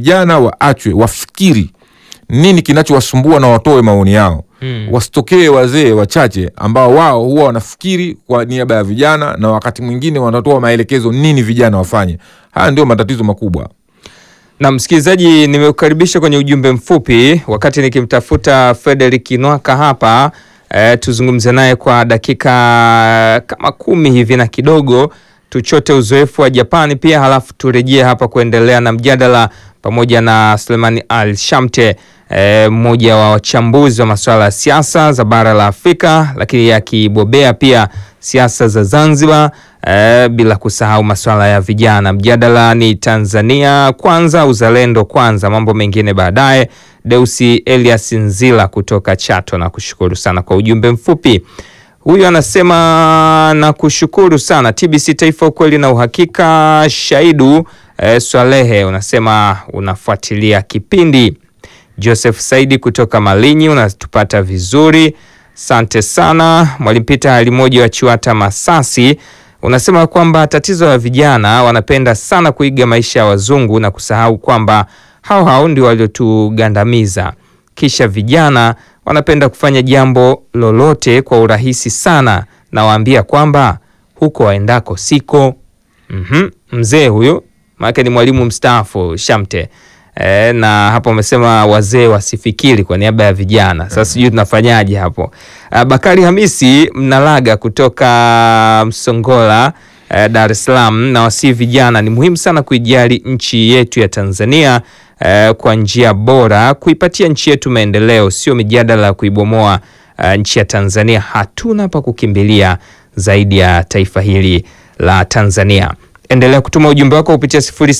vijana waachwe wafikiri nini kinachowasumbua na watoe maoni yao Mm. wasitokee wazee wachache ambao wao huwa wanafikiri kwa niaba ya vijana na wakati mwingine wanatoa maelekezo nini vijana wafanye haya ndio matatizo makubwa Na msikilizaji, nimekukaribisha kwenye ujumbe mfupi wakati nikimtafuta Frederick Nwaka hapa e, tuzungumze naye kwa dakika kama kumi hivi na kidogo, tuchote uzoefu wa Japani pia, halafu turejee hapa kuendelea na mjadala pamoja na Sulemani Al Shamte e, mmoja wa wachambuzi wa masuala ya siasa za bara la Afrika, lakini akibobea pia siasa za Zanzibar eh, bila kusahau masuala ya vijana. Mjadala ni Tanzania kwanza, uzalendo kwanza, mambo mengine baadaye. Deusi Elias Nzila kutoka Chato, na kushukuru sana kwa ujumbe mfupi. Huyu anasema na kushukuru sana TBC Taifa, ukweli na uhakika. Shaidu eh, Swalehe unasema unafuatilia kipindi. Joseph Saidi kutoka Malinyi unatupata vizuri, asante sana. Mwalimu Peter Halimoja wa Chiwata Masasi unasema kwamba tatizo la vijana wanapenda sana kuiga maisha ya wazungu na kusahau kwamba hao hao ndio waliotugandamiza. Kisha vijana wanapenda kufanya jambo lolote kwa urahisi sana, nawaambia kwamba huko waendako siko. Mhm, mzee huyo maanake ni mwalimu mstaafu Shamte. E, na hapo amesema wazee wasifikiri kwa niaba ya vijana. Sasa sijui tunafanyaje hapo. Ah, Bakari Hamisi Mnalaga kutoka Msongola eh, Dar es Salaam na wasii vijana, ni muhimu sana kuijali nchi yetu ya Tanzania eh, kwa njia bora, kuipatia nchi yetu maendeleo, sio mijadala ya kuibomoa eh, nchi ya Tanzania. Hatuna pa kukimbilia zaidi ya taifa hili la Tanzania. Endelea kutuma ujumbe wako kupitia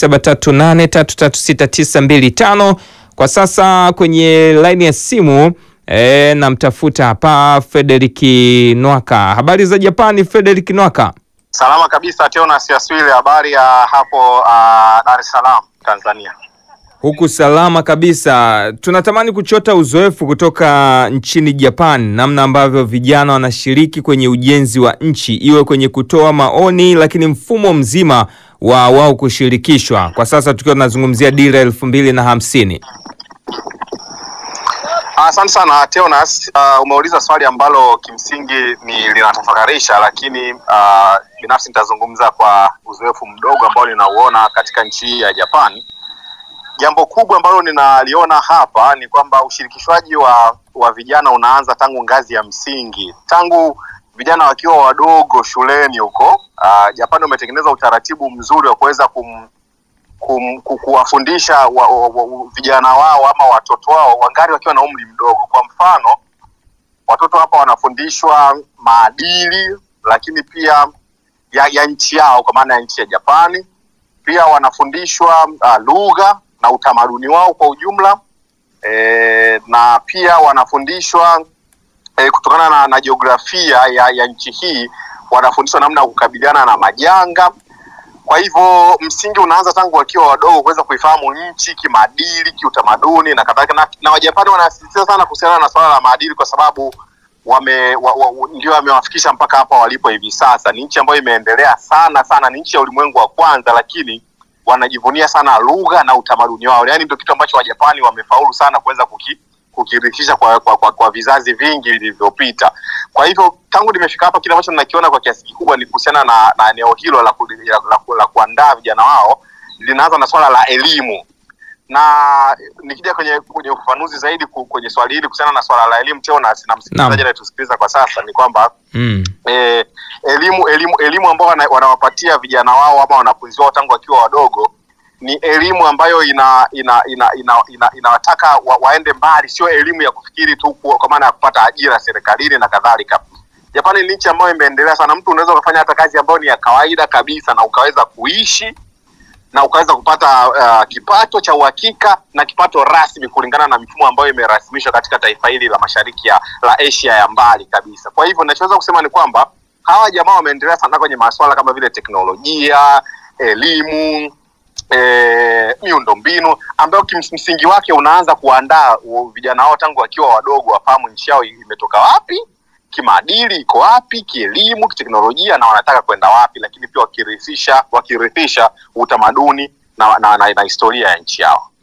0738336925. Kwa sasa kwenye laini ya simu e, namtafuta hapa Frederick Nwaka. Habari za Japani, Frederick Nwaka? Salama kabisa Teonas Yaswile, habari ya hapo uh, Dar es Salaam Tanzania. Huku salama kabisa. Tunatamani kuchota uzoefu kutoka nchini Japan, namna ambavyo vijana wanashiriki kwenye ujenzi wa nchi, iwe kwenye kutoa maoni, lakini mfumo mzima wa wao kushirikishwa. Kwa sasa tukiwa tunazungumzia dira elfu mbili na hamsini. Asante sana Teonas. Uh, umeuliza swali ambalo kimsingi ni linatafakarisha, lakini uh, binafsi nitazungumza kwa uzoefu mdogo ambao ninauona katika nchi hii ya Japani. Jambo kubwa ambalo ninaliona hapa ni kwamba ushirikishwaji wa, wa vijana unaanza tangu ngazi ya msingi, tangu vijana wakiwa wadogo shuleni huko. Uh, Japani wametengeneza utaratibu mzuri wa kuweza kum, kum, ku- kuwafundisha wa, wa, wa, vijana wao ama watoto wao wangali wakiwa na umri mdogo. Kwa mfano, watoto hapa wanafundishwa maadili, lakini pia ya, ya nchi yao kwa maana ya nchi ya Japani. Pia wanafundishwa uh, lugha na utamaduni wao kwa ujumla e, na pia wanafundishwa e, kutokana na, na jiografia ya, ya nchi hii wanafundishwa namna ya kukabiliana na majanga. Kwa hivyo msingi unaanza tangu wakiwa wadogo kuweza kuifahamu nchi kimaadili, kiutamaduni na kadhalika, na, na Wajapani wanasisitiza sana kuhusiana na swala la maadili kwa sababu wame wa, wa, ndio wamewafikisha mpaka hapa walipo hivi sasa. Ni nchi ambayo imeendelea sana sana, ni nchi ya ulimwengu wa kwanza, lakini wanajivunia sana lugha na utamaduni wao. Yaani ndio kitu ambacho Wajapani wamefaulu sana kuweza kuki, kukirithisha kwa, kwa, kwa, kwa vizazi vingi vilivyopita. Kwa hivyo tangu nimefika hapa, kile ambacho ninakiona kwa kiasi kikubwa ni kuhusiana na, na eneo hilo la, ku, la, la, la kuandaa vijana wao, linaanza na swala la elimu na nikija kwenye kwenye ufafanuzi zaidi ku- kwenye swali hili kuhusiana na swala la elimu teo na sina msikilizaji Naam. anayetusikiliza kwa sasa ni kwamba Mm. eh, elimu elimu elimu ambao wana, wanawapatia vijana wao ama wanafunzi wao tangu wakiwa wadogo ni elimu ambayo ina ina ina ina, ina, inawataka wa, waende mbali, sio elimu ya kufikiri tu ku- kwa maana ya kupata ajira serikalini na kadhalika. Japani ni nchi ambayo imeendelea sana. Mtu unaweza ukafanya hata kazi ambayo ni ya kawaida kabisa na ukaweza kuishi na ukaweza kupata uh, kipato cha uhakika na kipato rasmi kulingana na mifumo ambayo imerasimishwa katika taifa hili la mashariki ya la Asia ya mbali kabisa. Kwa hivyo ninachoweza kusema ni kwamba hawa jamaa wameendelea sana kwenye masuala kama vile teknolojia, elimu, e, miundombinu ambayo kimsingi wake unaanza kuandaa u- vijana wao tangu wakiwa wadogo, wafahamu nchi yao imetoka wapi, kimaadili iko wapi, kielimu, kiteknolojia na wanataka kwenda wapi, lakini pia wakirithisha wakirithisha utamaduni na, na, na, na historia ya nchi yao.